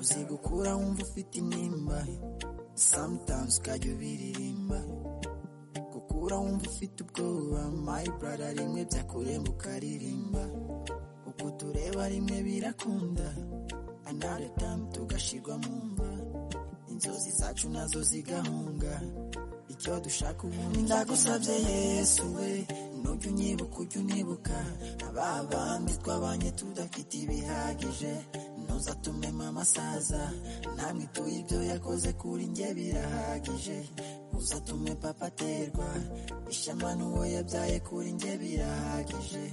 uzigukura wumva ufite intimba sometimes ukajya ubiririmba gukura wumva ufite ubwoba my brother rimwe byakuremba ukaririmba uko tureba rimwe birakunda another time tugashirwa mu mva inzozi zacu nazo zigahunga icyo dushaka ubundi ndagusabye yesu we nujya unyibuka ujya unibuka aba bandi twabanye tudafite ibihagije ntuzatume amasaza namwe tuye ibyo yakoze kuri njye birahagije uzatume papa aterwa ishema n'uwo yabyaye kuri njye birahagije